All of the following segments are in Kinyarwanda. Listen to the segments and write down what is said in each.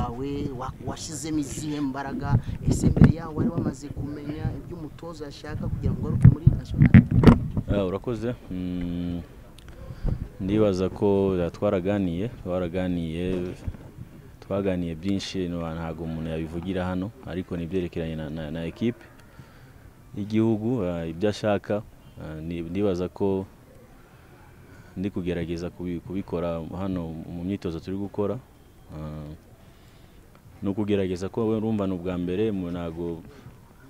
wawe wa- washyizemo izihe mbaraga ese mbere yaho wari wamaze kumenya ibyo umutoza yashaka kugira ngo ngaruke muri nasiyonari Ah, urakoze Mm, ndibaza ko ah, twaraganiye twaraganiye twaganiye byinshi no- ntabwo umuntu yabivugira hano ariko ni ibyerekeranye na, na, na ekipe y'igihugu ah, ibyo ashaka ah, ni- ndibaza ko ndi kugerageza kubi- kubikora hano mu myitozo turi gukora Ah, ni ukugerageza ko we urumva ni ubwa mbere mu- ntabwo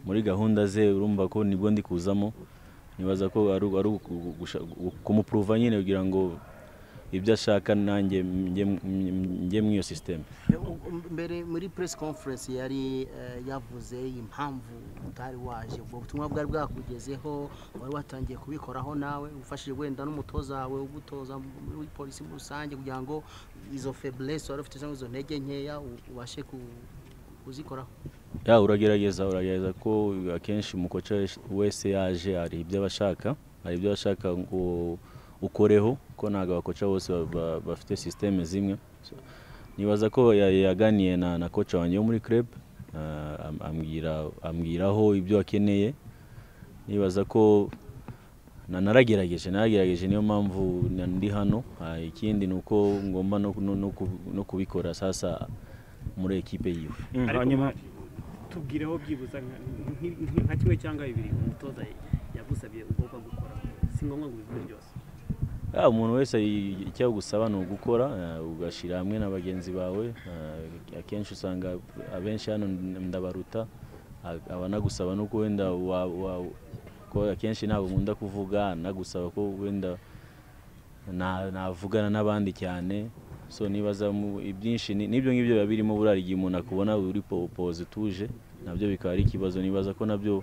muri gahunda ze urumva ko nibwo ndi kuzamo nibaza ko ari ari uku- gusha- kumupuruva nyine kugira ngo ibyo ashaka nanjye njye njye muri iyo sisiteme mbere muri press conference yari eh, yavuze impamvu utari waje ubwo butumwa bwari bwakugezeho wari watangiye kubikoraho nawe ufashije wenda n'umutoza wawe ugutoza muri polisi muri rusange kugira ngo izo faiblesse wari ufite cyangwa izo ntege nkeya u- ubashe ku- kuzikoraho ya uragerageza uragerageza ko akenshi umukoca wese yaje hari ibyo aba ashaka hari ibyo ashaka ngo ukoreho ko ntabwo abakoca bose ba- ba- bafite sisiteme zimwe So, nibaza ko ya- yaganiye na na koca wanjye wo muri club ah, am- ambwira ambwiraho ibyo akeneye nibaza ko na- naragerageje naragerageje niyo mpamvu na- ndi hano Ah, ikindi ni uko ngomba no- no- no ku- no kubikora sasa muri ekipe yiwe Mm, Ariko hanyuma tubwireho byibuza nka- nk- nk- nka kimwe cyangwa bibiri umutoza yagusabye ugomba gukora si ngombwa ngo ubivuge byose Ah, umuntu wese i- icyo agusaba ni ugukora ah, ugashyira hamwe na bagenzi bawe ah, akenshi usanga abenshi hano ndabaruta ah, aba anagusaba nuko wenda wa- wa- ko akenshi ntabwo nkunda kuvuga anagusaba ko wenda na- navugana n'abandi cyane so nibaza mu- ibyinshi ni- nibyo ngibyo biba birimo burari igihe umuntu akubona uri po- poze utuje nabyo bikaba ari ikibazo nibaza ko nabyo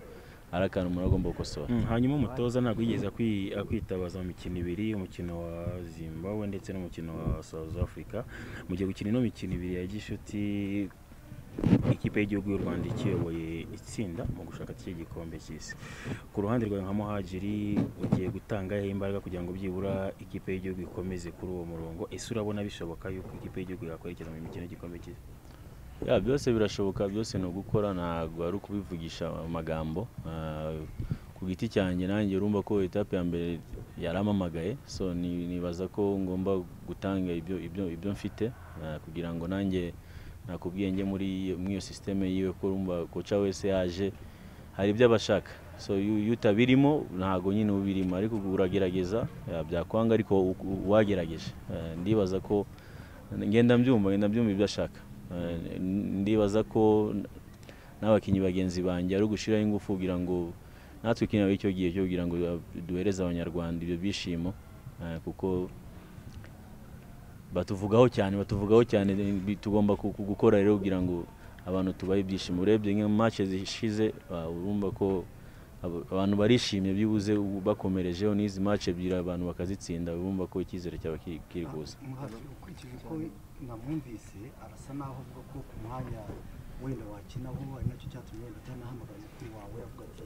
ari akantu umuntu agomba gukosora mm, hanyuma umutoza ntabwo yigeze akwi- akwitabaza mu mikino ibiri umukino wa zimbabwe ndetse n'umukino wa south africa mu gihe gukina ino mikino ibiri ya gishuti ikipe y'igihugu y'u rwanda ikiyoboye itsinda mu gushaka cye gikombe cy'isi ku ruhande rwawe nka muhajiri ugiye gutanga he imbaraga kugira ngo byibura ikipe y'igihugu ikomeze kuri uwo murongo ese urabona bishoboka yuko ikipe y'igihugu yakwerekeza mu mikino y'igikombe cy'isi ya byose birashoboka byose ni ugukora ntabwo ari ukubivugisha amagambo Ah, ku giti cyanjye nanjye urumva ko etape ya mbere yarampamagaye so ni- nibaza ko ngomba gutanga ibyo ibyo ibyo mfite ah, kugira ngo nanjye nakubwiye njye muri iyo- muri iyo sisiteme yiwe ko urumva koca wese yaje hari ibyo aba ashaka so iyo iyo utabirimo ntabwo nyine uba ubirimo ariko uragerageza ah, byakwanga ariko u- u- wagerageje Ah, ndibaza ko ngenda mbyumva ngenda mbyumva ibyo ashaka Eh, ndibaza ko n- n'abakinnyi bagenzi banjye ari ugushyiraho ingufu kugira ngo natwe ikinabo icyo gihe cyo kugira ngo du- duhereze abanyarwanda ibyo byishimo eh, kuko batuvugaho cyane batuvugaho cyane eh, bi- tugomba ku- ku- gukora rero kugira ngo abantu tubahe ibyishimo urebye nka match zishize ah, urumva ko abo- abantu barishimye byibuze ubu bakomerejeho n'izi match ebyiri abantu bakazitsinda urumva ko icyizere cyaba kiri kiri kuza muhafi ukurikije uko namwumvise arasa naho avuga ko ku mwanya wenda wakinaho ari nacyo cyatumye wenda atanahamagaye kuri wawe avuga ati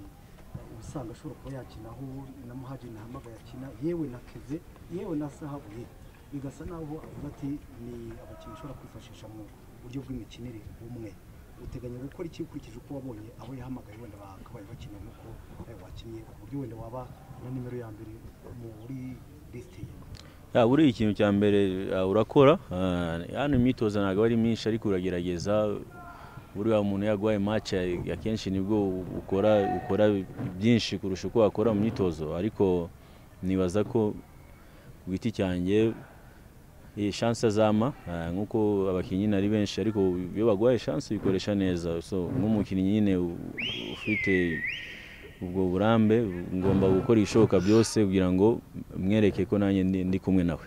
ubusanga ashobora kuba yakinaho na muhajiri nahamagaye akina yewe na keve yewe na zahabu ye bigasa naho avuga ati ni abakinnyi ushobora kwifashisha mu buryo bw'imikinire bumwe uteganya gukora iki ukurikije uko wabonye aho yahamagaye wenda bakabaye bakina nk'uko eh, wakinnye ku buryo wenda waba na nimero ya mbere muri lisite ye Ya, buriya ikintu cya mbere ah, urakora ah, hano imyitozo ntabwo ari myinshi ariko uragerageza buriya umuntu yaguhaye match ya- akenshi nibwo u- ukora ukora byinshi kurusha uko wakora mu myitozo ariko nibaza ko ku giti cyanjye iyi chance azama ah, nk'uko abakinnyi ari benshi ariko iyo baguhaye chance uyikoresha neza so nk'umukinnyi nyine u- ufite ubwo burambe ngomba gukora ibishoboka byose kugira ngo mwereke ko nanjye ndi- ndi kumwe nawe